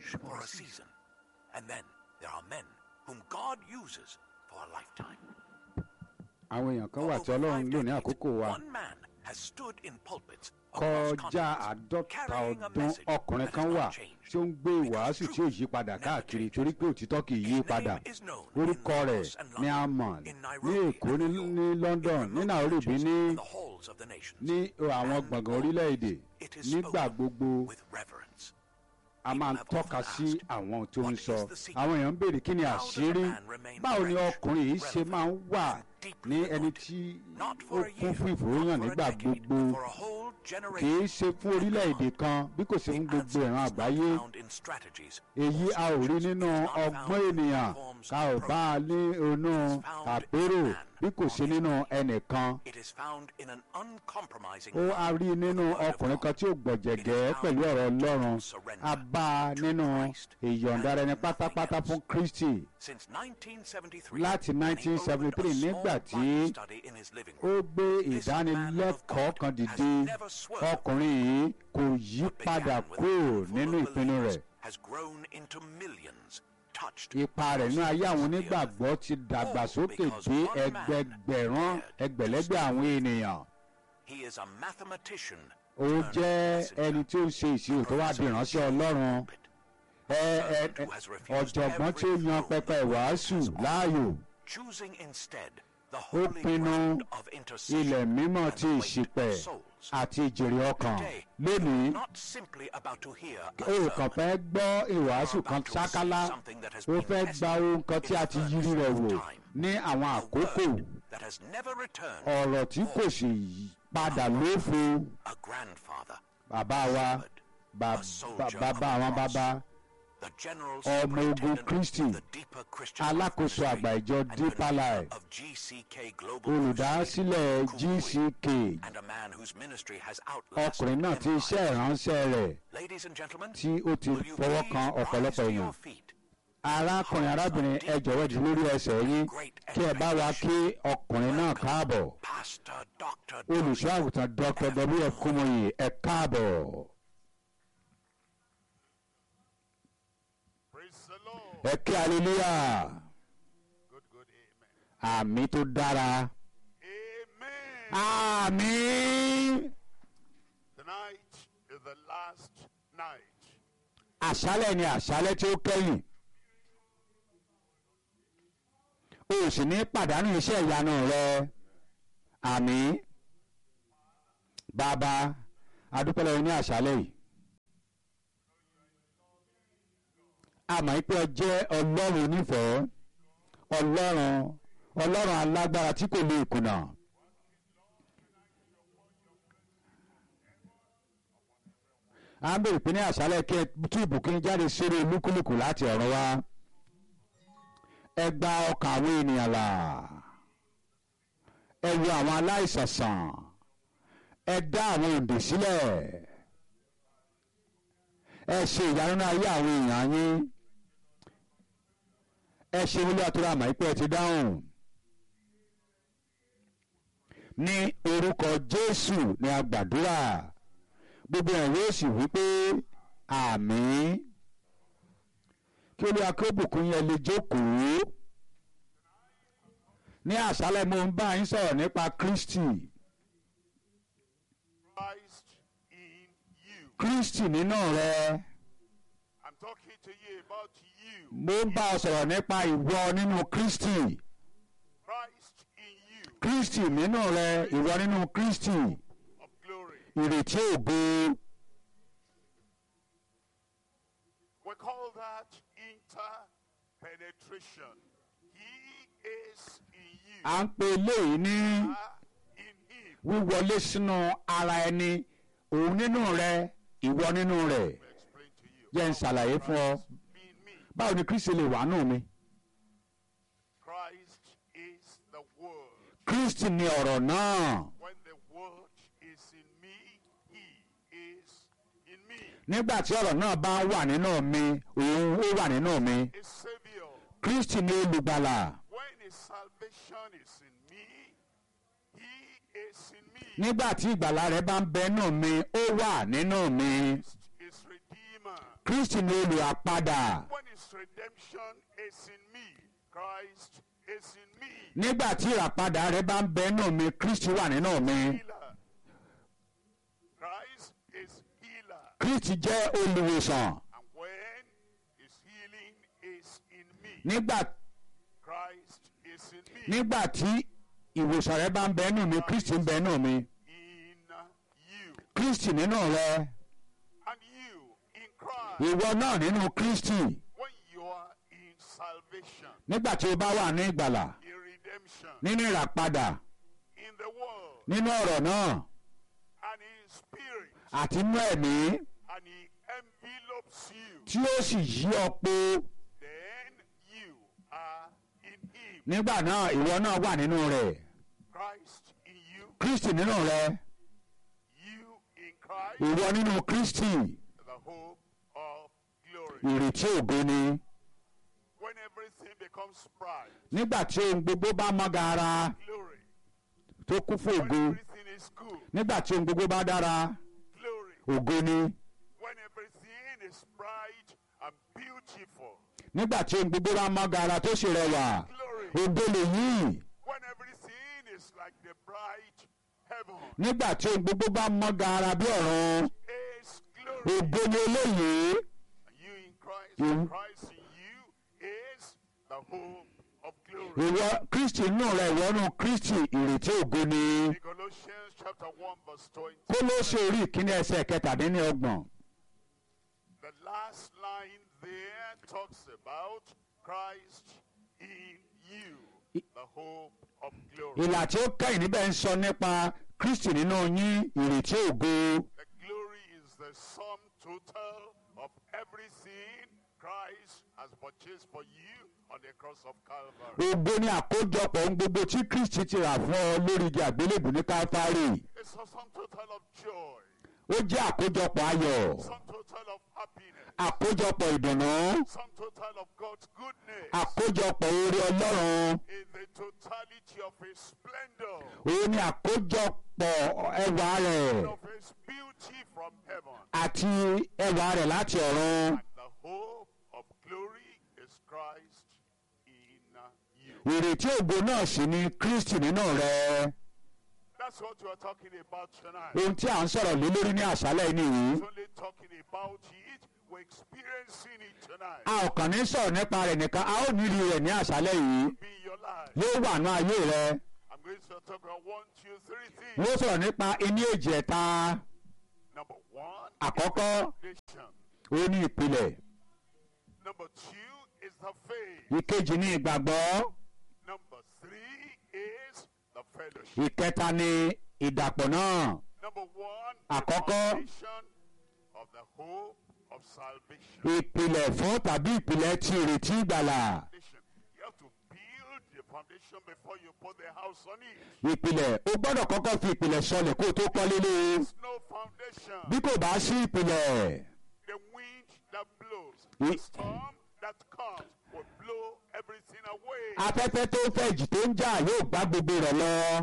flourish for a season. And then there are men whom God uses for a lifetime. àwọn èèyàn kan For wà over tí ọlọ́run five lò ní decades, àkókò wa One man has stood in pulpits across kọjá continents, àádọ́ta carrying a ọdún message ọkùnrin that kan has wà not changed. tí ó ń gbé ìwàásù tí ò yí padà káàkiri torí pé òtítọ́ kì í yí padà orúkọ rẹ̀ ni a mọ̀ ní èkó ní ní london ní nairobi ní in the halls of the nations. ní àwọn gbọ̀ngàn orílẹ̀-èdè It is nígbà spoken gbogbo with reverence. a máa ń tọ́ka sí àwọn tó ń sọ àwọn èèyàn ń béèrè kí ni àṣírí báwo ni ọkùnrin yìí ṣe máa ń wà ní ẹni tí Not ó for a kún year, fún not ìfòròyàn for a nígbà decade, gbogbo but for a whole kì í generation. ṣe fún orílẹ̀-èdè kan bí kò ṣe fún The gbogbo answer ìran is not àgbáyé found in strategies èyí or a ò rí solutions. nínú It is not ọgbọ́n found in ènìyàn reforms ká ò or bá a ní inú found àpérò in man bí kò ṣe nínú ẹnìkan It is found in an uncompromising ó a rí nínú ọkùnrin kan tí ó gbọ̀jẹ̀gẹ́ pẹ̀lú ọ̀rọ̀ ọlọ́run a bá a nínú ìyọ̀ǹda rẹ̀ ní pátápátá fún kristi Since 1973, Láti when he opened a 1973 small nígbà tí Bible study in his living ó room, gbé ìdánilẹ́kọ̀ọ́ kan dìde ọkùnrin yìí kò yí what padà began with a kúrò handful nínú of ìpinnu believers rẹ̀ has grown into millions touched ipa rẹ̀ nínú ayé àwọn across the earth. onígbàgbọ́ ti dàgbàsókè dé ẹgbẹgbẹ̀rún ẹgbẹ̀lẹ́gbẹ̀ àwọn ènìyàn He is a mathematician. ó turned jẹ́ messenger. ẹni tí ó ṣe ìṣirò tó wá di ìránṣẹ́ ọlọ́run ẹ- ẹ- ẹ- ọ̀jọ̀gbọ́n tí ó yan pẹpẹ ìwàásù láàyò Choosing instead the ó holy pinnu ground of intercession ilẹ̀ mímọ́ and ti the weight ìṣìpẹ̀ of souls. àti ìjèrè ọkàn Today, lónìí you're not simply about to hear a ó kàn sermon. fẹ́ gbọ́ ìwàásù kan sákálá ó fẹ́ gba ohun kan tí a ti yiri rẹ̀ wò ní àwọn A àkókò word that has never returned. ọ̀rọ̀ tí kò sì padà lófo A grandfather, bàbá wa ba- ba- bàbá àwọn bàbá the general Ọmọ ogun superintendent Kristi, of the deeper Christian alákòóso life àgbà ìjọ and Deeper convener Life, of GCK Global olùdásílẹ̀ Crusade, gck and a man whose ministry has outlasted ọkùnrin náà tí iṣẹ́ empires. ìránṣẹ́ rẹ̀ Ladies and gentlemen, tí ó ti will you fọwọ́ please kan rise ọ̀pọ̀lọpọ̀ to èèyàn your feet? arákùnrin arábìnrin ẹ jọ̀wọ́ di lórí ẹsẹ̀ yín kí ẹ bá wa kí ọkùnrin náà káàbọ̀ Pastor Dr. olùṣọ́ àgùntàn dr wf kúmọ̀yì ẹ káàbọ̀ Praise the Lord. ẹ kí hallelujah Good, good, amen. àmì tó dára Amen. àmì Tonight is the last night. àṣálẹ̀ ni àṣálẹ̀ tí ó kẹ́yìn o ò sì ní pàdánù iṣẹ́ ìyanu rẹ àmì bàbá adúpẹ́lẹ́ yín ní àṣálẹ̀ yìí àmọ́ pé ọ jẹ́ ọlọ́run onífẹ̀ẹ́ ọlọ́run ọlọ́run alágbára tí kò lè kùnà. à ń bèrè pé ní àṣálẹ̀ kí ẹ tú ìbùkún jáde sórí olúkúlùkù láti ọ̀run wá ẹ gba ọkàn àwọn ènìyàn là ẹ wo àwọn aláìsàn sàn ẹ dá àwọn òǹdè sílẹ̀ ẹ ṣe ìyanu náà ayé àwọn èèyàn yín ẹ ṣe wọlé àtúrà àmọ́ ìpẹ́ ẹ ti dáhùn ní orúkọ Jésù ni a gbàdúrà gbogbo ẹ̀ yóò sì wí pé àmín kí olúwa kí ó bùkún yẹn lè jókòó ní àṣálẹ́ mo ń bá yín sọ̀rọ̀ nípa Kristi Christ in you. Kristi nínú rẹ I'm talking to you about you. mo ń bá ọ sọ̀rọ̀ nípa ìwọ nínú Kristi Christ in you Kristi nínú rẹ ìwọ nínú Kristi of glory. ìrètí ògo We call that interpenetration. He is in you. à ń pe eléyìí ní are in him. wíwọlé sínú ara ẹni òun nínú rẹ ìwọ nínú rẹ We explain to you. jẹ́ ń ṣàlàyé fún ọ Christ in me. báwo ni Kristi lè wà nù mi Christ is the word. Kristi ni ọ̀rọ̀ náà. When the word is in me, he is in me. nígbà tí ọ̀rọ̀ náà bá wà nínú mi òun ó wà nínú mi A savior. kristi ni olùgbàlà When his salvation is in me, he is in me. nígbà tí ìgbàlà rẹ̀ bá ń bẹ nínú mi ó wà nínú mi Christ is redeemed Redeemer. kristi ni olùràpadà When his redemption is in me, Christ is in me. nígbà tí ìràpadà rẹ bá ń bẹ nínú mi kristi wà nínú mi Healer. Christ is healer. kristi jẹ́ olùwòsàn And when his healing is in me, nígbà Christ is in me. nígbà tí ìwòsàn rẹ bá ń bẹ nínú mi kristi ń bẹ nínú mi in you. kristi nínú rẹ And you in Christ. ìwọ náà nínú kristi When you are in salvation, nígbà tí o bá wà ní ìgbàlà in redemption, nínú ìràpadà in the world, nínú ọ̀rọ̀ náà and in spirit, àti nínú ẹ̀mí and he envelopes you, tí ó sì yí ọ po then you are in him. nígbà náà ìwọ náà wà nínú rẹ̀ Christ in you, kristi nínú rẹ you in Christ, ìwọ nínú kristi the hope of glory. ìrètí ògo ni When everything becomes bright, nígbà tí ohun gbogbo bá mọ́ gaara glory. tó kún fún When ògo everything is good, nígbà tí ohun gbogbo bá dára glory. ògo ni When everything is bright and beautiful, nígbà tí ohun gbogbo bá mọ́ gaara tó sì rẹwà glory. ògo lèyí When everything is like the bright heaven, nígbà tí ohun gbogbo bá mọ́ gaara bí ọ̀run is glory. ògo ni eléyìí And you in Christ, Mhm. and Christ in you is the hope of glory. ìwọ kristi nínú rẹ ìwọ nínú kristi ìrètí ògo ni In Colossians chapter 1 verse 20, kólóṣè orí ìkíní ẹsẹ̀ kẹtàdínlọ́gbọ̀n the last line there talks about Christ in you, the hope of glory. ìlà tí ó kẹ́yìn níbẹ̀ ń sọ nípa kristi nínú yín ìrètí ògo The glory is the sum total of everything Christ has purchased for you on the cross of Calvary. ògo ni àkójọpọ̀ ohun gbogbo tí kristi ti rà fún ọ lórí igi àgbélébù ní káfárì It's a sum total of joy, ó jẹ́ àkójọpọ̀ ayọ̀ sum total of happiness, àkójọpọ̀ ìdùnnú sum total of God's goodness, àkójọpọ̀ oore ọlọ́run in the totality of His splendor, òun ni àkójọpọ̀ ẹwà rẹ̀ of His beauty from heaven. àti ẹwà rẹ̀ láti ọ̀run And the hope of glory is Christ in you. ìrètí ògo náà sì ni kristi nínú rẹ That's what we're talking about tonight. ohun tí à ń sọ̀rọ̀ lé lórí ní àṣálẹ̀ yìí nìyí It's only talking about it. We're experiencing it tonight. a ò kàn ní sọ̀rọ̀ nípa rẹ̀ nìkan a ó nílì rẹ̀ ní àṣálẹ̀ yìí Be in your life. yóò wà ní ayé rẹ I'm going to talk about one, two, three things. wọ́n sọ̀rọ̀ nípa iní èjì ẹ̀ta Number one, àkọ́kọ́ foundation. ó ní ìpìlẹ̀ Number two is the faith. ìkejì ní ìgbàgbọ́ Number three is the fellowship. ìkẹta ní ìdàpọ̀ náà Number one, Àkọ́kọ́. the foundation of the hope of salvation. ìpìlẹ̀ fún tàbí ìpìlẹ̀ ti ìrètí ìgbàlà Foundation. You have to build the foundation before you put the house on it. ìpìlẹ̀ o gbọ́dọ̀ kọ́kọ́ fi ìpìlẹ̀ sọlẹ̀ kó o tó kọ́lé lé e There's no foundation. bí kò bá sí ìpìlẹ̀ The wind that blows, Ye- the storm that comes will blow everything away. afẹ́fẹ́ tó ń fẹ́ ìjì tó ń jà yóò gbá gbogbo rẹ̀ lọ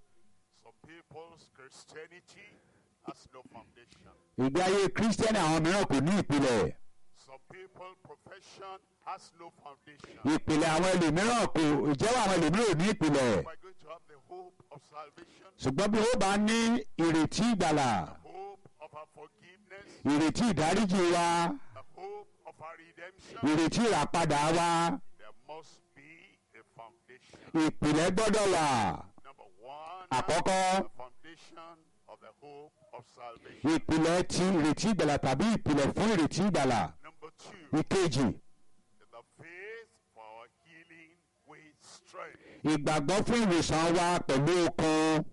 Some people's Christianity has no foundation. ìgbé ayé kírísítẹ́nì àwọn mìíràn kò ní ìpìlẹ̀ Some people's profession has no foundation. ìpìlẹ̀ àwọn ẹlòmíràn kò ìjẹ́wọ́ àwọn ẹlòmíràn ò ní ìpìlẹ̀ We're going to have the hope of salvation, ṣùgbọ́n bí ó bá ní ìrètí ìgbàlà hope of our forgiveness, ìrètí ìdáríjì wa the hope of our redemption. ìrètí ìràpadà wa There must be a foundation. ìpìlẹ̀ gbọ́dọ̀ wà Number one, Àkọ́kọ́. the foundation of the hope of salvation. ìpìlẹ̀ ti ìrètí ìgbàlà tàbí ìpìlẹ̀ fún ìrètí ìgbàlà Number two, ìkejì the faith for our healing with strength. ìgbàgbọ́ fún ìwòsàn wa pẹ̀lú okun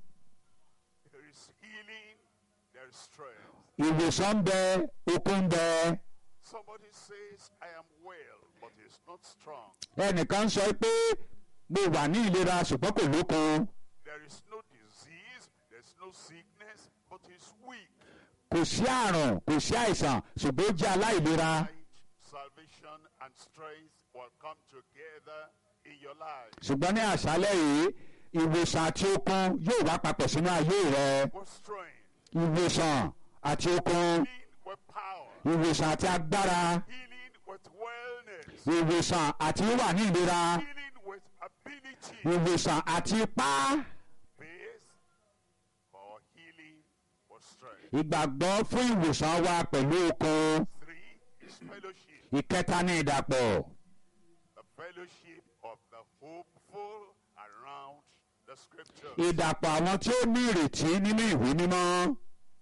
There is healing, there is strength. ìwòsàn ń bẹ okun ń bẹ Somebody says, I am well, but is not strong. ẹnìkan sọ pé mo wà ní ìlera ṣùgbọ́n kò lókun There is no disease, there's no sickness, but is weak. kò sí àrùn kò sí àìsàn ṣùgbọ́n ó jẹ́ aláìlera Light, salvation, and strength will come together in your life. ṣùgbọ́n ní àṣálẹ̀ yìí ìwòsàn àti okun yóò wá papọ̀ sínú ayé rẹ What strength? ìwòsàn àti okun Healing with power, ìwòsàn àti agbára healing with wellness, ìwòsàn àti wíwà ní ìlera healing with ability. ìwòsàn àti ipá Faith for healing with strength. ìgbàgbọ́ fún ìwòsàn wa pẹ̀lú okun Three is fellowship. ìkẹta ní ìdàpọ̀ The fellowship of the hopeful around the scriptures. ìdàpọ̀ àwọn tí ó ní ìrètí nínú ìwé mímọ́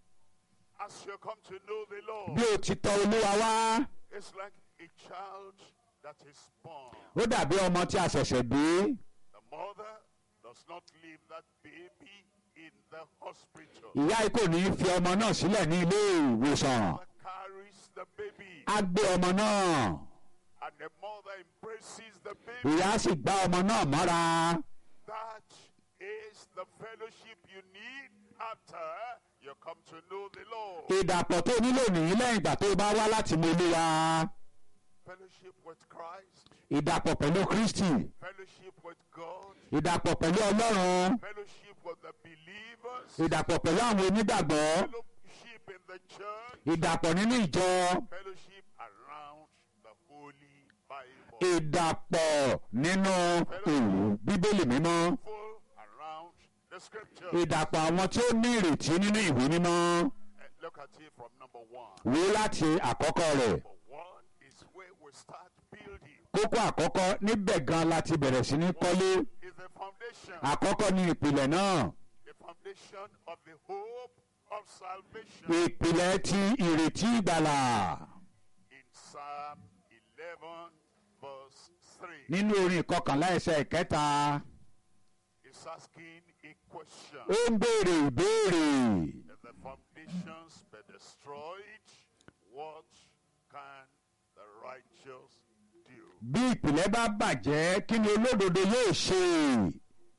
As you come to know the bí Lord, o ti tọ̀ olúwa wá it's like a child that is born. ó dàbí ọmọ tí a ṣẹ̀ṣẹ̀ bí The mother does not leave that baby in the hospital. ìyá yìí kò ní í fi ọmọ náà sílẹ̀ ní ilé ìwòsàn Mother carries the baby, á gbé ọmọ náà and the mother embraces the baby. ìyá sì gbá ọmọ náà mọ́ra That is the fellowship you need after you come to know the Lord. ìdàpọ̀ tó nílò nìyí lẹ́yìn ìgbà tó bá wá láti mọ olúwa Fellowship with Christ, ìdàpọ̀ pẹ̀lú kristi fellowship with God, ìdàpọ̀ pẹ̀lú ọlọ́run fellowship with the believers, ìdàpọ̀ pẹ̀lú àwọn onígbàgbọ́ fellowship in the church, ìdàpọ̀ nínú ìjọ fellowship around the Holy Bible. ìdàpọ̀ nínú ìlú bíbélì mímọ́ Full around the scripture. ìdàpọ̀ àwọn tí ó ní ìrètí nínú ìwé mímọ́ Eh, Look at it from number one. wò láti àkọ́kọ́ rẹ̀ Number one is where we start building. kókó àkọ́kọ́ níbẹ̀ gan láti bẹ̀rẹ̀ sí ní kọ́lé Is the foundation. àkọ́kọ́ ní ìpìlẹ̀ náà the foundation of the hope of salvation ìpìlẹ̀ ti ìrètí ìgbàlà in Psalm 11, verse 3. nínú orin ìkọkànlá ẹsẹ̀ ìkẹta It's asking a question. ó ń béèrè ìbéèrè If the foundations be destroyed, what can the righteous do? bí ìpìlẹ̀ bá bàjẹ́ kí ni olódodo yóò ṣe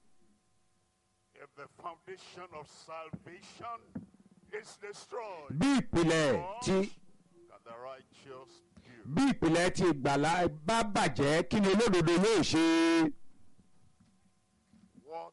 If the foundation of salvation is destroyed, bí ìpìlẹ̀ what ti can the righteous do? bí ìpìlẹ̀ ti ìgbàlà bá bàjẹ́ kí ni olódodo yóò ṣe What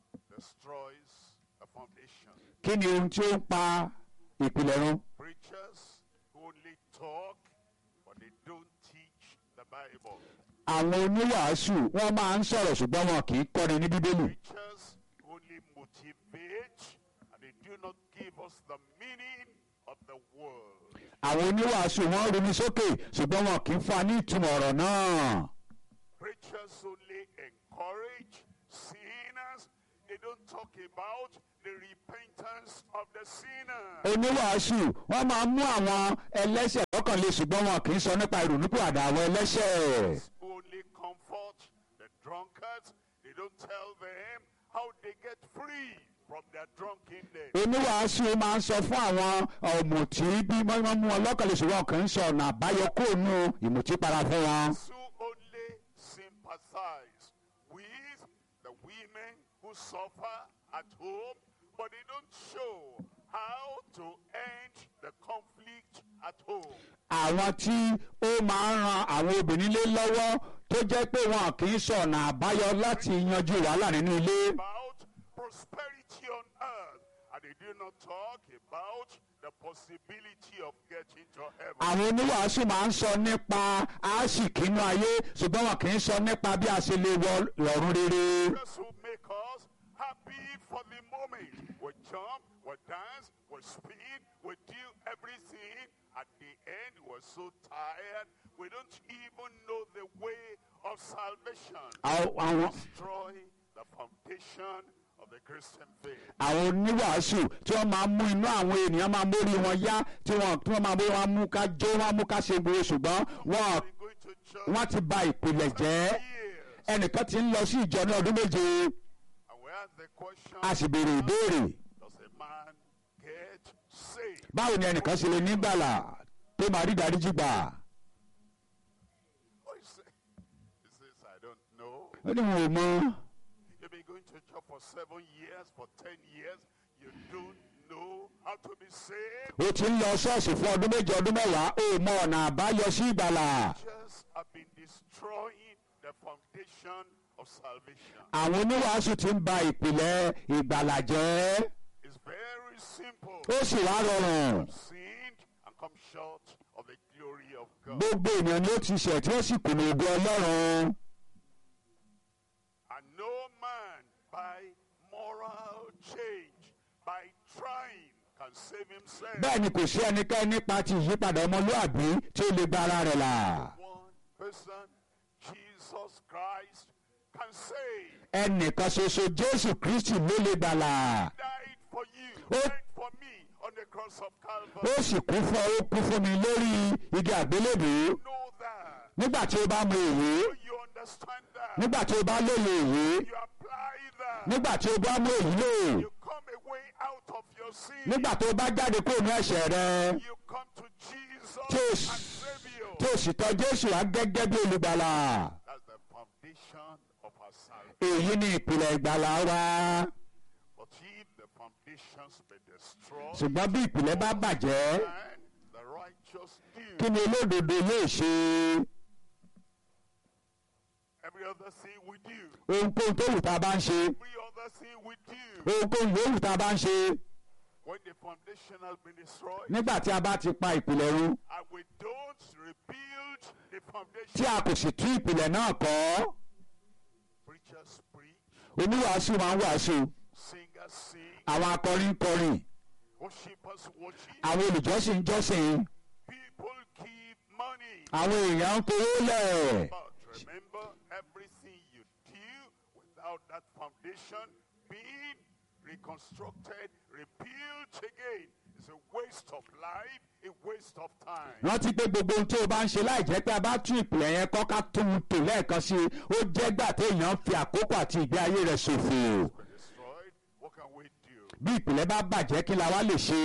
destroys a foundation? kí ni ohun tí ó ń pa ìpìlẹ̀ run Preachers who only talk, but they don't teach the Bible. àwọn oníwàásù wọ́n máa ń sọ̀rọ̀ ṣùgbọ́n wọn kì í kọ́ni ní bíbélì Preachers who only motivate, and they do not give us the meaning of the word. àwọn oníwàásù wọ́n ronú sókè ṣùgbọ́n wọn kì í fa ní ìtumọ̀ ọ̀rọ̀ náà Preachers only encourage sinners. They don't talk about the repentance of the sinner. oníwàásù wọ́n máa ń mú àwọn ẹlẹ́ṣẹ̀ lọ́kàn le ṣùgbọ́n wọn kì í sọ nípa ìrònúpìwàdà àwọn ẹlẹ́ṣẹ̀ Who only comfort the drunkards. They don't tell them how they get free from their drunkenness. oníwàásù máa ń sọ fún àwọn ọ̀mùtí bí wọ́n mú wọn lọ́kàn le ṣùgbọ́n wọn kì í sọ ọ̀nà àbáyọ kóònù ìmùtípara fún wọn. who only sympathize with the women who suffer at home, but they don't show how to end the conflict at home. àwọn tí ó máa ń ran àwọn obìnrin lé lọ́wọ́ tó jẹ́ pé wọn kì í sọ ọ̀nà àbáyọ láti yanjú wàhálà nínú ilé. About prosperity on earth, and they do not talk about the possibility of getting to heaven. àwọn oníwàásù máa ń sọ nípa àásìkínú ayé ṣùgbọ́n wọn kì í sọ nípa bí a ṣe lè wọ ọ̀run rere. Just who make us happy for the moment. We jump, we dance, we speed, we do everything. At the end, we're so tired, we don't even know the way of salvation. Àwọn- àwọn Destroy the foundation of the Christian faith. àwọn oníwàásù tí wọ́n máa ń mú inú àwọn ènìyàn máa ń mórí wọn yá tí wọ́n tí wọ́n máa mórí wọn mú ká jó wọn mú ká ṣe gbogbo ṣùgbọ́n wọn We're going to church wọ́n ti ba ìpìlẹ̀ jẹ́ years. ẹnìkan ti ń lọ sí ìjọ ní ọdún méje And we ask the question, a sì béèrè ìbéèrè does a man get saved? báwo ni ẹnìkan ṣe lè nígbàlà tó máa rí ìdáríjì gbà Oh, he say- he says, I don't know. ó ní wọn ò mọ You've been going to church for seven years, for ten years. You don't know how to be saved. ó ti ń lọ ṣọ́ọ̀ṣì fún ọdún méje ọdún mẹ́wàá ó mọ ọ̀nà àbáyọ sí ìgbàlà Just have been destroying the foundation of salvation. àwọn oníwàásù ti ń ba ìpìlẹ̀ ìgbàlà jẹ́ It's very simple. ó sì wá rọrùn Sinned and come short of the glory of God. gbogbo ènìyàn ni ó ti ṣẹ̀ tí ó sì kùnà ògo ọlọ́run And no man by moral change, by trying, can save himself. bẹ́ẹ̀ ni kò sí ẹnikẹ́ni nípa ti ìyípadà ọmọlúàbí tí ó lè gba ara rẹ̀ là One person, Jesus Christ, can save. ẹnìkan ṣoṣo jésù kristi ló lè gbàlà Died for you, Oh. died for me on the cross of ó Calvary. sì kú fún ó kú fún mi lórí igi àgbélébùú Know that. nígbà tí ó bá mọ èyí So you understand that. nígbà tí ó bá lóye èyí You apply that. nígbà tí ó bá mú èyí lò You come away out of your sin. nígbà tó bá jáde kúrò ní ẹ̀ṣẹ̀ rẹ You come to Jesus Yes. and Savior. tí ó sì tọ̀ jésù wá gẹ́gẹ́ bí olùgbàlà That's the foundation of our salvation. èyí ni ìpìlẹ̀ ìgbàlà wa But if the foundations be destroyed, ṣùgbọ́n bí ìpìlẹ̀ bá bàjẹ́ then the righteous kí do ni olódodo lè ṣe every other thing we do. ohunkóhun tó wù tá a bá ń ṣe Every other thing we do. ohunkóhun yòówù tá a bá ń ṣe When the foundation has been destroyed nígbà tí a bá ti pa ìpìlẹ̀ run and we don't rebuild the tí foundation, a kò sì tún ìpìlẹ̀ náà kọ́ preachers preach, oníwàásù máa ń wàásù singers sing, àwọn akọrin ń kọrin worshippers worship, àwọn olùjọ́sìn ń jọ́sìn people keep money. àwọn èèyàn ń kówó lẹ̀ But remember, everything you do without that foundation being reconstructed, rebuilt again, is a waste of life, a waste of time. rántí pé gbogbo ohun tí o bá ń ṣe láì jẹ́ pé a bá tún ìpìlẹ̀ yẹn kọ́ ká tún un tò lẹ́ẹ̀kan sí i ó jẹ́ gbà téèyàn ń fi àkókò àti ìgbé ayé rẹ̀ ṣòfò Been destroyed. What can we do? bí ìpìlẹ̀ bá bàjẹ́ kí la wá lè ṣe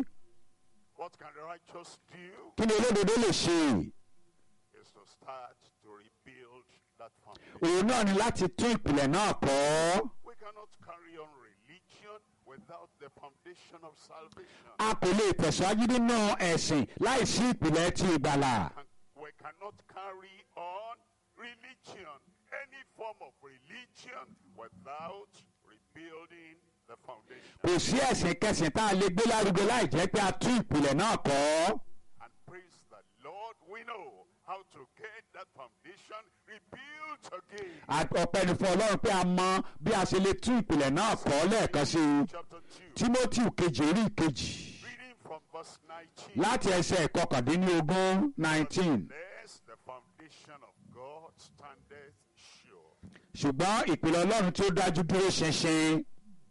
What can the righteous do? kí ni olódodo lè ṣe Is to start to rebuild that foundation. òun náà ni láti tún ìpìlẹ̀ náà kọ́ We cannot carry on religion without the foundation of salvation. a kò lè tẹ̀síwájú nínú ẹ̀sìn láì sí ìpìlẹ̀ ti ìgbàlà can- we cannot carry on religion, any form of religion, without rebuilding the foundation. kò sí ẹ̀sìn kẹsìn tá a lè gbé lárugẹ láì jẹ́ pé a tún ìpìlẹ̀ náà kọ́ And praise the Lord, we know how to get that foundation rebuilt again. À- ọpẹ́ ni fún ọlọ́run pé a mọ bí a ṣe lè tún ìpìlẹ̀ náà kọ́ lẹ́ẹ̀kan sí i Chapter 2, timothy kejì orí ìkejì reading from verse 19. láti ẹsẹ̀ ìkọkàndínlógún nineteen Unless the foundation of God standeth sure. ṣùgbọ́n ìpìlẹ̀ ọlọ́run tí ó dájú dúró ṣinṣin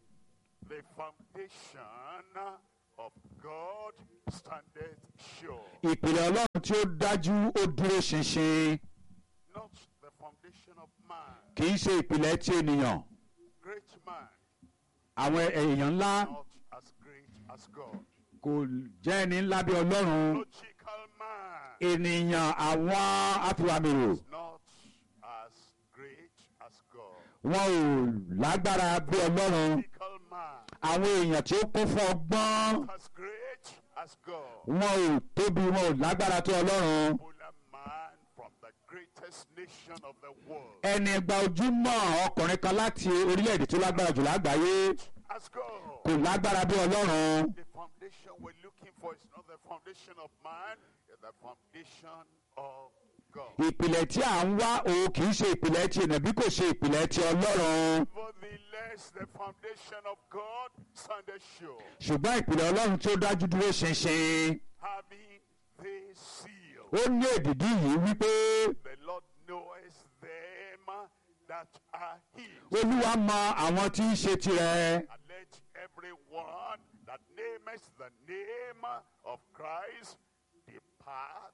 The foundation of God standeth sure. ìpìlẹ̀ ọlọ́run tí ó dájú ó dúró ṣinṣin Not the foundation of man. kì í ṣe ìpìlẹ̀ ti ènìyàn Great man, àwọn èèyàn ńlá not as great as God. kò jẹ́ ẹni ńlá bí ọlọ́run Logical man, ènìyàn àwọn afiwamèrò not as great as God. wọn ò lágbára bí ọlọ́run Logical man, àwọn èèyàn tí ó kún fún ọgbọ́n not as great as God. wọn ò tóbi wọn ò lágbára tó ọlọ́run Popular man from the greatest nation of the world. ẹni gba ojúmọ́ ọkùnrin kan láti orílẹ̀-èdè tó lágbára jù lágbàáyé As God. kò lágbára bí ọlọ́run The foundation we're looking for is not the foundation of man, it's the foundation of God. ìpìlẹ̀ tí à ń wá òun kì í ṣe ìpìlẹ̀ ti ènìyàn bí kò ṣe ìpìlẹ̀ ti ọlọ́run Nevertheless, the foundation of God standeth sure, ṣùgbọ́n ìpìlẹ̀ ọlọ́run tí ó dájú dúró ṣinṣin having this seal. ó ní èdìdí yìí wípé The Lord knoweth them that are his. olúwa mọ àwọn tí ń ṣe tirẹ̀ And let everyone that nameth the name of Christ depart,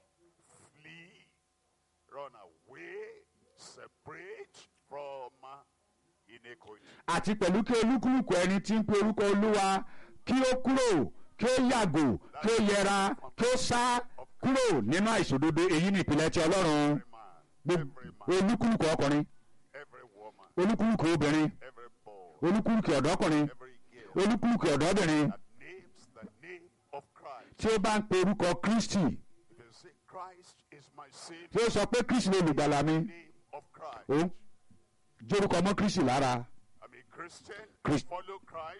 flee, run away, separate from iniquity. àti pẹ̀lú kí olúkúlùkù ẹni tí ń pe orúkọ olúwa kí ó kúrò kí ó yàgò kí ó yẹra kí ó sá kúrò nínú àìṣòdodo èyí ni ìpìlẹ̀ ti ọlọ́run Every man, Gbogbo- every man, olúkúlùkù ọkùnrin every woman, olúkúlùkù obìnrin every boy, olúkúlùkù ọ̀dọ́kùnrin every girl olúkúlùkù ọ̀dọ́bìnrin that names the name of Christ. tí ó bá ń pe orúkọ kristi If you say Christ is my tí Savior, ó sọ pé kristi ló lùgbàlà mi name of Christ. òun jórúkọ mọ́ kristi lára I'm a Christian. Christ- Follow Christ.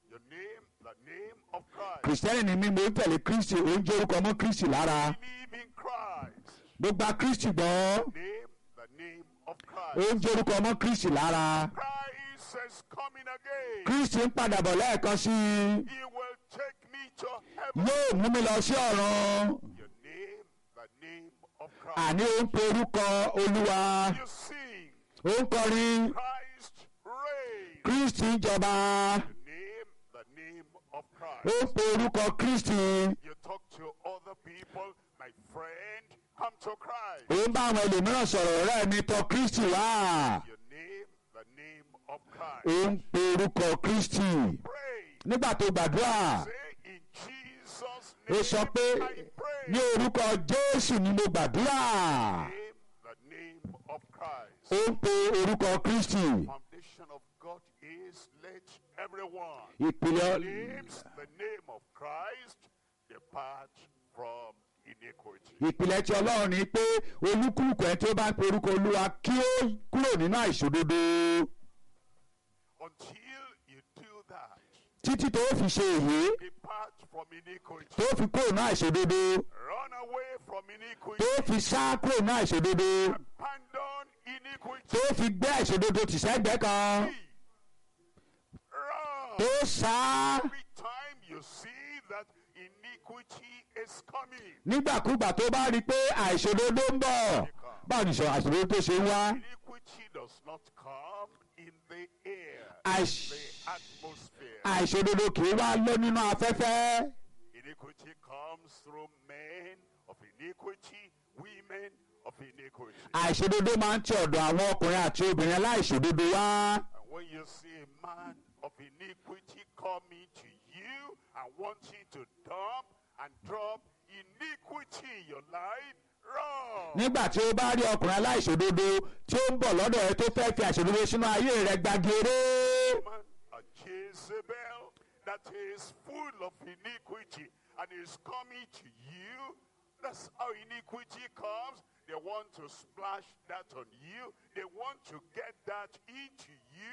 You name the name of Christ. kìrìsìtẹ́nì ni mí mo ń tẹ̀lé kristi ó ń jẹ́ orúkọ mọ́ kristi lára Believe in Christ. mo gba kristi gbọ́ Name the name of ó Christ. ń jẹ́ orúkọ mọ́ kristi lára Christ is coming again. kristi ń padà bọ̀ lẹ́ẹ̀kan sí i He will take me to heaven. yóò mú mi lọ sí ọ̀run You name the name of Christ. àní ó ń pe orúkọ olúwa You sing ó ń kọrin Christ reign. kristi ń jọba You name the name of ó Christ. ń pe orúkọ kristi You talk to other people, my friend, come to Christ. ó ń bá àwọn ẹlòmíràn sọ̀rọ̀ ọ̀rẹ́ mi tọ̀ kristi wá You name the name of Christ. ó ń pe orúkọ kristi Pray. nígbà tó gbàdúrà Say in Jesus' ó name sọ pé I pray. ní orúkọ jésù ni mo gbàdúrà Name the name of Christ. ó ń pe orúkọ kristi Foundation of God is let everyone ìpìlẹ̀ names the name of Christ depart from iniquity. ìpìlẹ̀ tí ọlọ́run ni pé olúkúlùkù ẹ̀ tí ó bá ń pe orúkọ olúwa kí ó kúrò nínú àìṣòdodo Until you do that, títí tó fi ṣe èyí depart from iniquity. tó fi kúrò nínú àìṣòdodo Run away from iniquity. tó fi sá kúrò nínú àìṣòdodo Abandon iniquity. tó fi gbé àìṣòdodo tì sẹ́gbẹ́ kan Run. tó sá Every time you see that iniquity is coming, nígbàkúgbà tó bá rí i pé àìṣòdodo ń bọ̀ báwo ni ìṣòro àìṣòdodo tó ṣe ń wá iniquity does not come in the air, Àìṣ- the atmosphere. àìṣòdodo kì í wá lọ nínú afẹ́fẹ́ Iniquity comes through men of iniquity, women of iniquity. àìṣòdodo máa ń ti ọ̀dọ̀ àwọn ọkùnrin àti obìnrin aláìṣòdodo wá And when you see a man of iniquity coming to you and wanting to dump and drop iniquity in your life, run. nígbà tí ó bá rí ọkùnrin aláìṣòdodo tí ó ń bọ̀ lọ́dọ̀ rẹ tó fẹ́ fi àìṣòdodo sínú ayé rẹ gbàgede woman, a Jezebel that is full of iniquity and is coming to you. That's how iniquity comes. They want to splash that on you. They want to get that into you.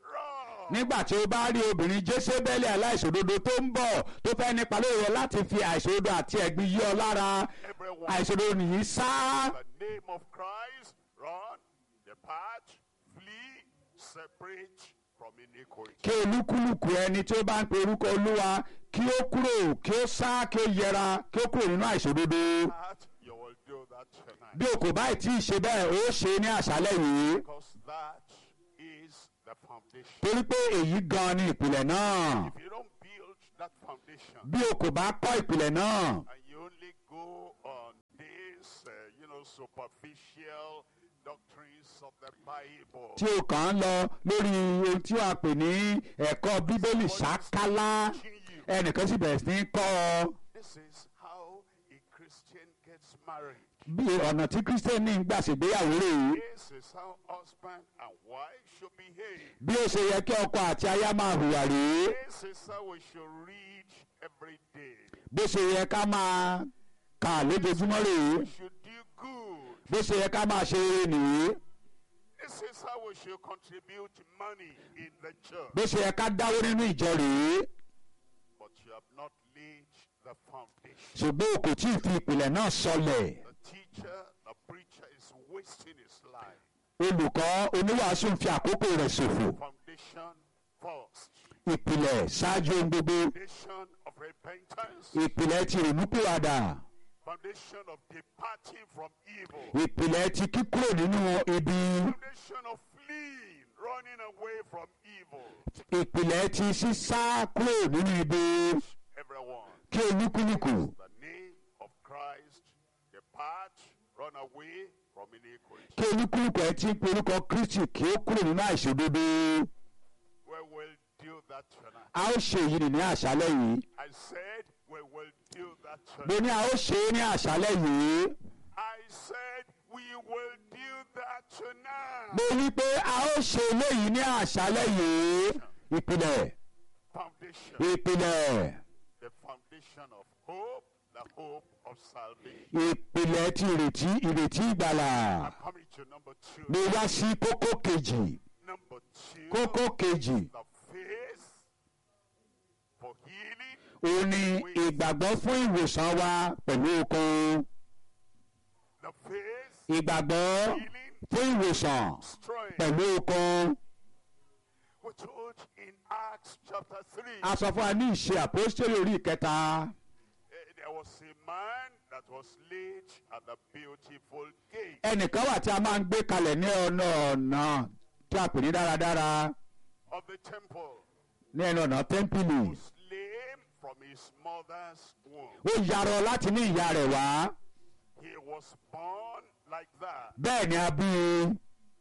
Run. nígbà tí ó bá rí obìnrin jésébélì aláìṣòdodo tó ń bọ̀ tó fẹ́ nípa lórí rẹ láti fi àìṣòdodo àti ẹ̀gbin yí ọ lára Everyone, àìṣòdodo nìyí sá in the name of Christ, run, depart, flee, separate from iniquity. kí olúkúlùkù ẹni tí ó bá ń pe orúkọ olúwa kí ó kúrò kí ó sá kí ó yẹra kí ó kúrò nínú àìṣòdodo That you will do that tonight. bí o kò báyìí tí ì ṣe bẹ́ẹ̀ ó ṣe é ní àṣálẹ̀ yìí Because that is the foundation. torí pé èyí gan ni ìpìlẹ̀ náà If you don't build that foundation bí o kò bá kọ́ ìpìlẹ̀ náà and you only go on this, uh, you know, superficial doctrines of the Bible, tí o kàn ń lọ lórí ohun tí wàá pè ní ẹ̀kọ́ bíbélì ṣákálá ẹnìkan sì bẹ̀rẹ̀ sí ní kọ́ ọ this is how a Christian gets married. bí ọ̀nà tí kírísítẹ́nì ń gbà ṣègbéyàwó rèé This is how husband and wife should behave. bí ó ṣe yẹ kí ọkọ àti aya máa hùwà rèé This is how we should read every day. bó ṣe yẹ ká máa kà lójoojúmọ́ rèé We should do good. bó ṣe yẹ ká máa ṣe rere nìyí This is how we should contribute money in the church. bó ṣe yẹ ká dáwó nínú ìjọ rèé But you have not laid the foundation. ṣùgbọ́n o kò tí ì fi ìpìlẹ̀ náà sọlẹ̀ The teacher, the preacher is wasting his life. olùkọ́ oníwàásù ń fi àkókò rẹ̀ ṣòfò Foundation first. ìpìlẹ̀ ṣáájú ohun gbogbo Foundation of repentance. ìpìlẹ̀ ti ìrònúpìwàdà Foundation of departing from evil. ìpìlẹ̀ ti kíkúrò nínú ibi Foundation of fleeing, running away from evil. ìpìlẹ̀ ti sísá kúrò nínú ibi Everyone. kí olúkúlùkù The name of Christ. Depart, run away from iniquity. kí olúkúlùkù ẹ ti ń pe orúkọ kristi kí ó kúrò nínú àìṣòdodo We will do that tonight. a ó ṣe èyí ní àṣálẹ̀ yìí I said we will do that mo tonight. ní a ó ṣe é ní àṣálẹ̀ yìí I said we will do that tonight. mo ní pé a ó ṣe eléyìí ní àṣálẹ̀ yìí ìpìlẹ̀ Foundation. ìpìlẹ̀ The foundation of hope, the hope of salvation. ìpìlẹ̀ ti ìrètí ìrètí ìgbàlà I'm coming to number two. mo wá sí kókó kejì Number two. kókó kejì The faith òun ni ìgbàgbọ́ fún ìwòsàn wa pẹ̀lú okun The faith, ìgbàgbọ́ healing, fún ìwòsàn strength. pẹ̀lú okun We're told in Acts chapter 3, a sọ fún wa ní ìṣe àpòstélì orí ìkẹta eh, there was a man that was laid at the beautiful gate ẹnìkan wà tí a máa ń gbé kalẹ̀ ní ọ̀nà ọ̀nà tí a pè ní dáradára of the temple, ní ẹnu ọ̀nà tẹ́ḿpìlì was lame from his mother's womb. ó yarọ láti ní ìyá rẹ̀ wá He was born like that, bẹ́ẹ̀ ni a bí i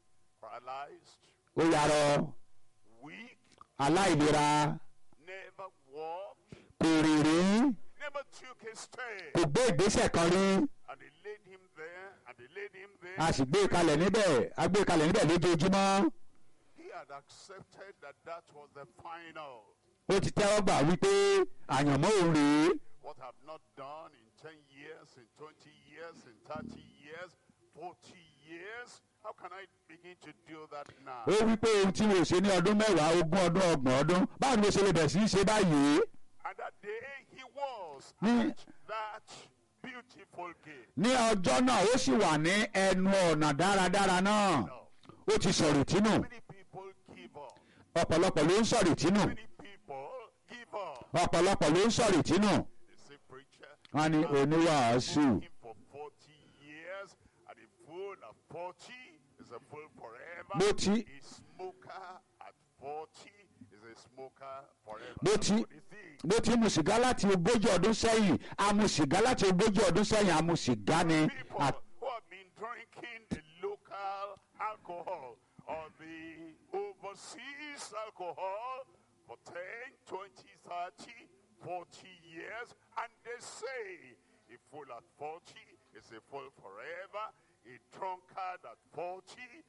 paralyzed, ó yarọ weak, aláìlera never walked, kò rìn rí never took a step. kò gbé ìgbésẹ̀ kan rí And they laid him there, and they laid him there. a sì gbé e kalẹ̀ níbẹ̀ a gbé e kalẹ̀ níbẹ̀ lójoojúmọ́ He had accepted that that was the final. ó ti tẹ́wọ́ gbà wípé àyànmọ́ òun rèé What I've not done in 10 years, in 20 years, in 30 years, 40 years, how can I begin to do that now? ó wípé ohun tí mo ṣe ní ọdún mẹ́wàá ogún ọdún ọgbọ̀n ọdún báwo ni mo ṣe lè bẹ̀rẹ̀ sí í ṣe báyìí And that day he was Ní- at that beautiful gate. ní ọjọ́ náà ó sì wà ní ẹnu ọ̀nà dáradára náà No. ó ti sọ̀rọ̀ tínú Many people give up. ọ̀pọ̀lọpọ̀ ló ń sọ̀rọ̀ tínú Many people give up. ọ̀pọ̀lọpọ̀ ló ń sọ̀rọ̀ tínú They say, preacher, wọ́n ní oníwàásù smoking for 40 years, and a fool at 40 is a fool forever. Mo ti- A smoker at 40 is a smoker forever. Mo That's ti- what they think. bó ti mu sìgá láti ogójì ọdún sẹ́yìn a mu sìgá láti ogójì ọdún sẹ́yìn a mu sìgá ni People À- who have been drinking the local alcohol or the overseas alcohol for 10, 20, 30, 40 years, and they say a fool at 40 is a fool forever, a drunkard at 40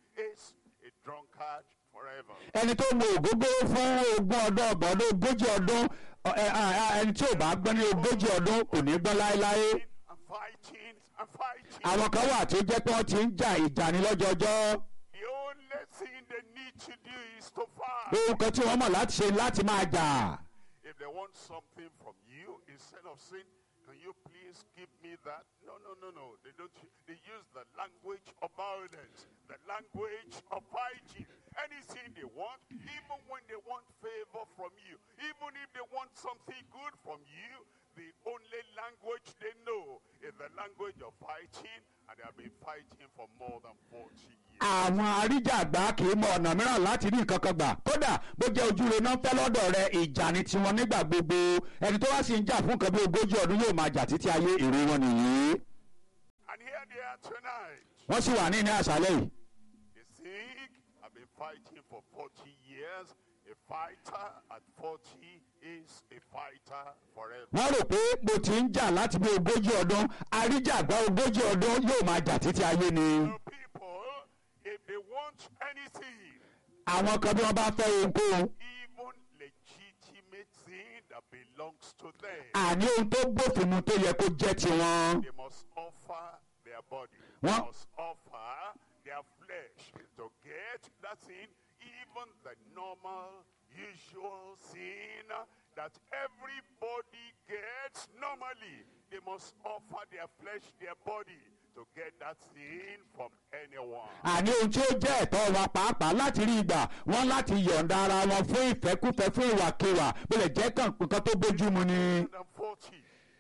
is a drunkard forever. ẹni tó mu ògógó fún ogún ọdún ọgbọ̀n ọdún ogójì ọdún ọ- ẹ- ẹ- ẹ- ẹni tí ò bá gbọ́ ní ogójì ọdún kò ní gbọ́ láéláé And fighting and fighting. àwọn kan wà tó jẹ́ pé wọ́n ti ń jà ìjà ní lọ́jọ́jọ́ The only thing they need to do is to fight. ohun kan tí wọ́n mọ̀ láti ṣe láti máa jà If they want something from you, instead of saying, can you please give me that? No, no, no, no. They don't. They use the language of violence, the language of fighting. Anything they want, even when they want favor from you, even if they want something good from you, the only language they know is the language of fighting, and they have been fighting for more than 40 years. àwọn aríjàgbá kì í mọ ọ̀nà mìíràn láti rí nǹkan kan gbà kódà bó jẹ́ ojúre náà fẹ́ lọ́dọ̀ rẹ ìjà ni tiwọn nígbà gbogbo ẹni tó wá sì ń jà fún nǹkan bí ogójì ọdún yóò máa jà títí ayé èrè wọn nìyí And here they are tonight. wọ́n sì wà ní ní àṣálẹ́ yìí They think I've been fighting for 40 years. A fighter at 40 is a fighter forever. wọ́n rò pé mo ti ń jà láti bí ogójì ọdún aríjàgbá ogójì ọdún yóò máa jà títí ayé ni The people, if they want anything, àwọn kan bí wọ́n bá fẹ́ ohunkóhun even legitimate thing that belongs to them, àní ohun tó bófin mu tó yẹ kó jẹ́ tiwọn they must offer their body. What? They must offer their flesh to get that thing, even the normal, usual sin that everybody gets normally. They must offer their flesh, their body to get that thing from anyone. àní ohun tí ó jẹ́ ẹ̀tọ́ wa pàápàá láti rí ìgbà wọ́n láti yọ̀ǹda ara wọn fún ìfẹ́kúfẹ́ fún ìwàkiwà bó lè jẹ́ kàn nǹkan tó bójú mu ni 140.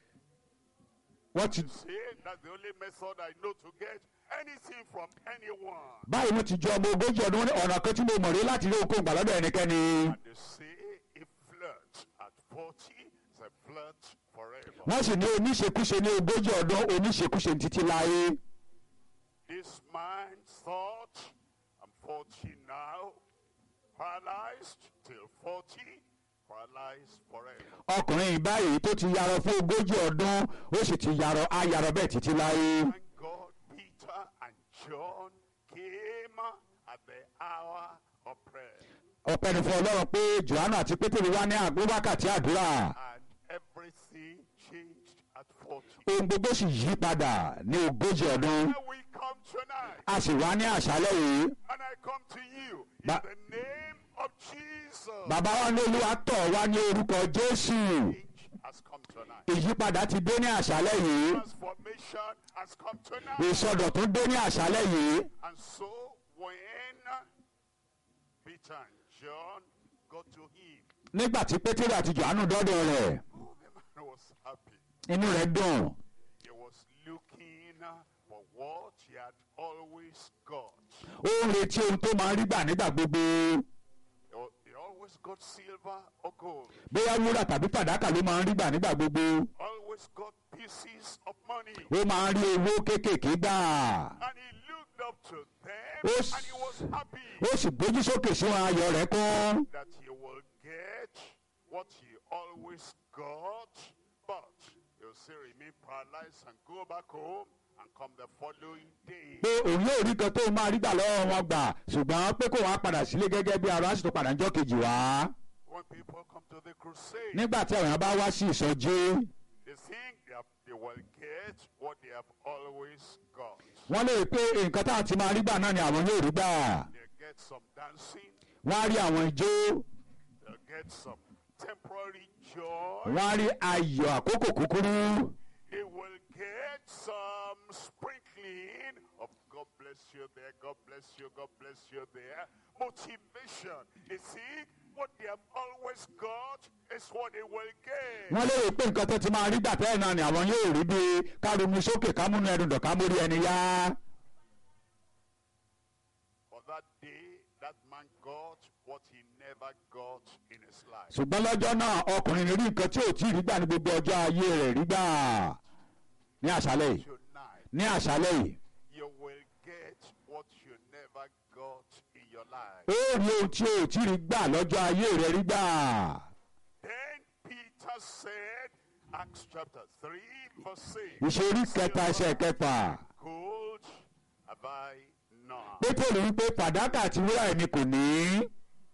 wọ́n ti Say that's the only method I know to get anything from anyone. báyìí wọ́n ti jọ ọmọ ogójì ọdún wọn ní ọ̀nà kan tí mo mọ̀ rí láti rí ohunkóhun gbà lọ́dọ̀ ẹnikẹ́ni And they say a flirt at 40 is a flirt forever. wọ́n sì ní oníṣekúṣe ní ogójì ọdún oníṣekúṣe títí láyé This man thought, I'm 40 now, paralyzed till 40, paralyzed forever. ọkùnrin yìí báyìí tó ti yarọ fún ogójì ọdún ó sì ti yarọ á yarọ bẹ́ẹ̀ títí láyé Thank God Peter and John came at the hour of prayer. ọpẹ́ ni fún ọlọ́run pé johannu àti pétérì wá ní àgbo wákàtí àdúrà And everything changed at 40. ohun gbogbo sì yí padà ní ogójì ọdún Here we come tonight. a sì wá ní àṣálẹ́ yìí And I come to you in Ba- the name of Jesus. bàbá wa ní olúwa tọ̀ wá ní orúkọ jésù Change has ìyípadà ti dé ní àṣálẹ́ yìí Transformation has come tonight. ìsọdọ̀tún dé ní àṣálẹ́ yìí And so when Peter and John got to him, nígbà tí pétérì àti johannu dọ́dọ̀ rẹ̀ oh, the man was happy. inú rẹ̀ dùn He was looking for what he had always got. ó ń retí ohun tó máa ń rí gbà nígbà gbogbo He al- He always got silver or gold. bóyá wúrà tàbí fàdákà ló máa ń rí gbà nígbà gbogbo Always got pieces of money. ó máa ń rí owó kéékèèké gbà And he looked up to them Ó s- and he was happy ó sì gbójú sókè sí wọn ayọ̀ rẹ̀ kún that he will get what he always got, but he'll still remain paralyzed and go back home and come the following day. pé òun yóò rí kan tó máa rí gbà lọ́wọ́ wọn gbà ṣùgbọ́n pé kó wàá padà sílé gẹ́gẹ́ bí ara sì tó padà ń jọ́ kejì wá When people come to the crusade, nígbà tí àwọn èèyàn bá wá sí ìsọjí they think they, have, they will get what they have always got. wọ́n lè pé nǹkan táwọn ti máa rí gbà náà ni àwọn yóò rí gbà They get some dancing, wọ́n á rí àwọn ijó they'll get some temporary joy, wọ́n á rí ayọ̀ àkókò kúkúrú they will get some sprinkling of God bless you there, God bless you, God bless you there. Motivation. You see, what they have always got is what they will get. wọ́n lè pé nǹkan tó ti máa rí gbà tẹ́lẹ̀ náà ni àwọn yóò rí bí kárùnún sókè kámúnú ẹnu dọ̀ kámórí ẹni yá For that day, that man got what he never got in his life. ṣùgbọ́n lọ́jọ́ náà ọkùnrin rí nǹkan tí ò tí ì rí gbà ní gbogbo ọjọ́ ayé rẹ̀ rí gbà ní àṣálẹ́ yìí Tonight, ní àṣálẹ́ yìí you will get what you never got in your life. ó rí ohun tí ò tí ì rí gbà lọ́jọ́ ayé rẹ̀ rí gbà Then Peter said, Acts chapter 3, verse 6. ìṣerí kẹta ẹsẹ̀ kẹfà Gold have I none. pétérì wípé fàdákà àti wúrà ẹni kò ní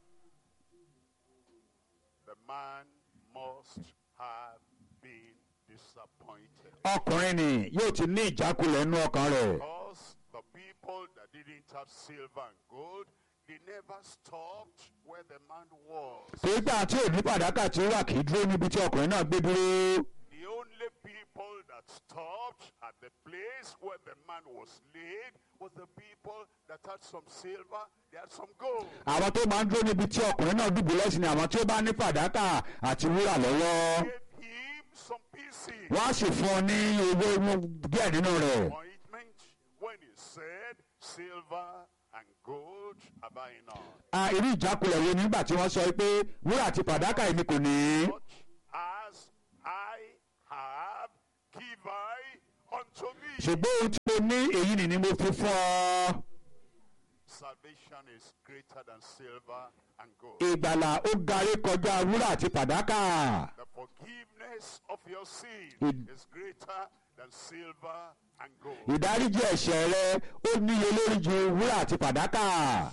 The man must have been disappointed. ọkùnrin ni yóò ti ní ìjákulẹ̀ nínú ọkàn rẹ̀ Because the people that didn't have silver and gold, they never stopped where the man was. torí pé àti òní fàdákà tí ó wà kì í dúró níbi tí ọkùnrin náà gbé dúró The only people that stopped at the place where the man was laid was the people that had some silver, they had some gold. àwọn tó máa ń dúró níbi tí ọkùnrin náà dùbúlẹ̀ sí ni àwọn tí ó bá ní fàdákà àti wúrà lọ́wọ́ Gave him some pieces. wọ́n á sì fún ọ ní owó inú díẹ̀ nínú rẹ̀ Ointment when he said, Silver and gold have I none. a irú ìjákulẹ̀ wo nígbà tí wọ́n sọ pé wúrà àti fàdákà èmi kò ní Such as I have, give I unto thee. ṣùgbọ́n ohun tí mo ní èyí nì ni mo fi fún ọ Salvation is greater than silver and gold. ìgbàlà ó garí kọjá wúrà àti fàdákà The forgiveness of your sin Id- is greater than silver and gold. ìdáríjì ẹ̀ṣẹ̀ rẹ ó níye lórí ju wúrà àti fàdákà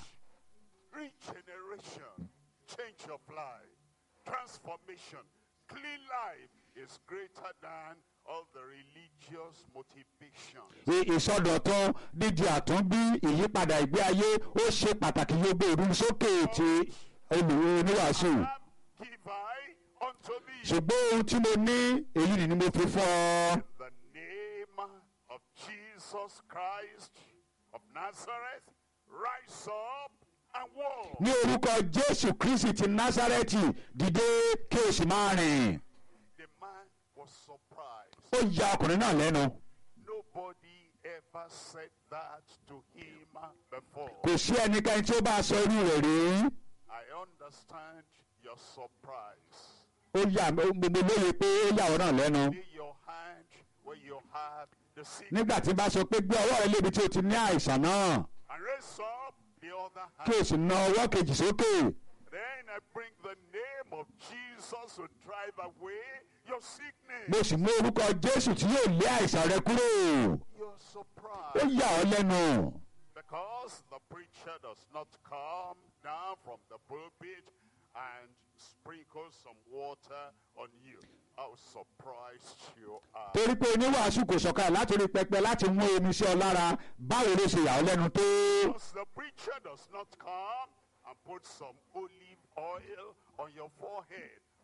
Regeneration, change of life, transformation, clean life is greater than all the religious motivations. Ì- ìsọdọ̀tun dídi àtúnbí ìyípadà ìgbé ayé ó ṣe pàtàkì yóò ìrú sókè ti olùwé oníwàásù Have give I unto thee ṣùgbọ́n ohun tí mo ní èyí nì ni mo fi fún ọ the name of Jesus Christ of Nazareth. Rise up and walk. ní orúkọ jésù kristi ti násárẹ́tì dìde kí o sì máa rìn The man was surprised. ó ya ọkùnrin náà lẹ́nu Nobody ever said that to him before. kò sí ẹnikẹ́ni tí ó bá sọ irú rẹ̀ rí I understand your surprise. ó yà mo mo lóye pé ó yà ọ́ náà lẹ́nu Lay your hand where you have the sick nígbà tí n bá sọ pé gbé ọwọ́ rẹ lébi tí o ti ní àìsàn náà and raise up the other kí o hand. sì na ọwọ́ kejì sókè Then I bring the name of Jesus to drive away your mo sickness. sì mú orúkọ jésù tí yóò lé àìsàn rẹ kúrò You're ó surprised yà ọ́ lẹ́nu because the preacher does not come down from the pulpit and sprinkle some water on you. How surprised you are. torí pé oníwàásù kò sọ̀kalẹ̀ láti orí pẹpẹ láti mú omi sí ọ lára báwo ló ṣe yà ọ́ lẹ́nu tó Because the preacher does not come and put some olive oil on your forehead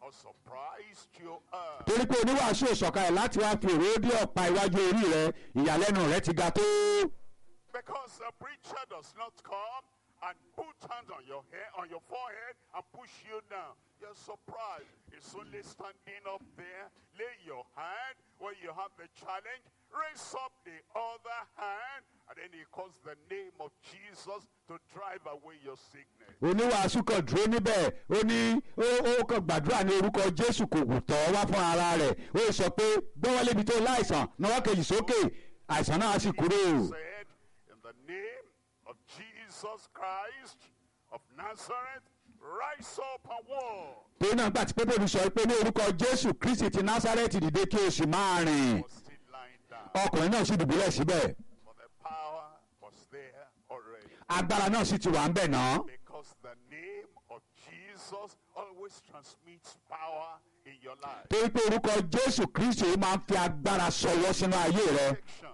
or surprised you are. torí pé oníwàásù ìsọ̀kalẹ̀ láti wá fi òróró dé ọ̀pá iwájú orí rẹ ìyàlẹ́nu rẹ ti ga tó. Because the preacher does not come and put hands on your head, on your forehead, and push you down. You're surprised. It's only standing up there. Lay your hand when you have the challenge. Raise up the other hand, and then he calls the name of Jesus to drive away your sickness. oníwàásù kan dúró níbẹ̀ ó ní ó ó kàn gbàdúrà ní orúkọ jésù kò kù tọ́ wá fún ara rẹ̀ ó sọ pé gbọ́wọ́lé ibi tó láìsàn náwó kejì sókè àìsàn náà á sì kúrò. said, In the name of Jesus Christ of Nazareth, rise up and walk. torí náà gbà tí pépèrú sọ pé ní orúkọ jésù kristi ti násárẹ́tì dìde kí o sì máa rìn Was still lying down. ọkùnrin náà sì dùbúlẹ̀ síbẹ̀ For the power was there already. agbára náà sì ti wà ń bẹ̀ náà Because the name of Jesus always transmits power in your life. torí pé orúkọ jésù kristi ó máa ń fi agbára sọwọ́ sínú ayé rẹ Protection.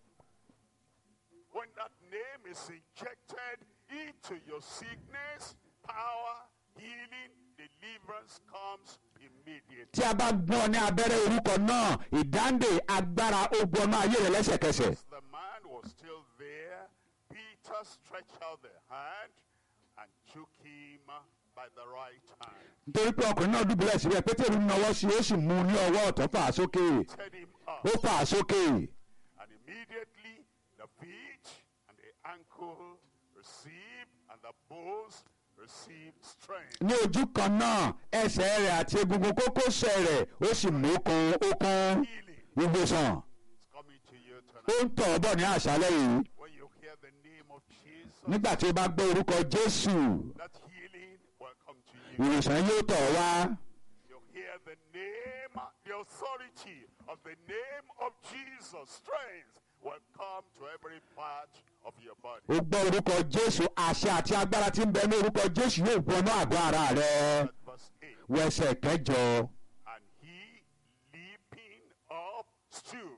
When that name is injected into your sickness, power, healing, deliverance comes immediately. tí a bá gbọ́n ní abẹ́rẹ́ orúkọ náà ìdáǹdè agbára ó gbọ́nú ayé rẹ lẹ́sẹ̀kẹsẹ̀ As the man was still there, Peter stretched out the hand and took him by the right hand. nítorí pé ọkùnrin náà dùbúlẹ̀ síbẹ̀ pétérù nawọ́ sí i ó sì mú un ní ọwọ́ ọ̀tún fà á sókè Set him up. ó fà á sókè And immediately the feet and the ankle received, and the bones received strength. ní ojú kan náà ẹsẹ̀ rẹ̀ àti egungun kókósẹ̀ rẹ̀ ó sì mú kun ó kún Healing ìgbésàn is coming to you ó tonight. ń tọ̀ ọ́ bọ̀ ní àṣálẹ́ yìí When you hear the name of Jesus, nígbà tí ó bá gbọ́ orúkọ jésù that healing will come to you. ìwòsàn yóò tọ̀ ọ́ wá You hear the name, the authority of the name of Jesus. Strength will come to every part of your body. ó gbọ́ orúkọ jésù àṣẹ àti agbára tí ń bẹ ní orúkọ jésù yóò wọnú àgọ́ ara rẹ At verse 8. wẹsẹ̀ kẹjọ And he, leaping up, stood.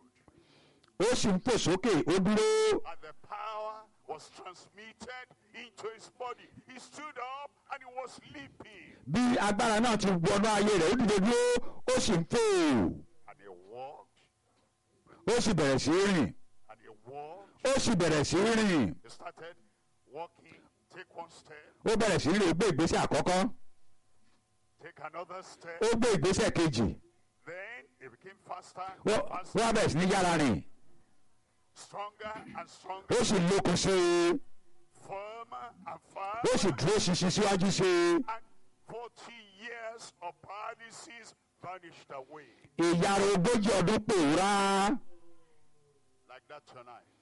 ó sì ń fò sókè ó dúró And the power was transmitted into his body. He stood up and he was leaping. bí agbára náà ti wọnú ayé rẹ̀ ó dìde dúró ó sì ń fò And he walked. ó sì bẹ̀rẹ̀ sí í rìn And he walked. ó sì bẹ̀rẹ̀ sí í rìn He started walking. Take one step. ó bẹ̀rẹ̀ sí í rìn ó gbé ìgbésẹ̀ àkọ́kọ́ Take another step. ó gbé ìgbésẹ̀ kejì Then he became faster, ó and faster, wá bẹ̀rẹ̀ sí ní yára rìn stronger and stronger, ó sì lókun sí i firmer and ó sì firmer. dúró ṣinṣin síwájú sí i And 40 years of paralysis vanished away. ìyàrá ogójì ọdún pòórá Like that tonight.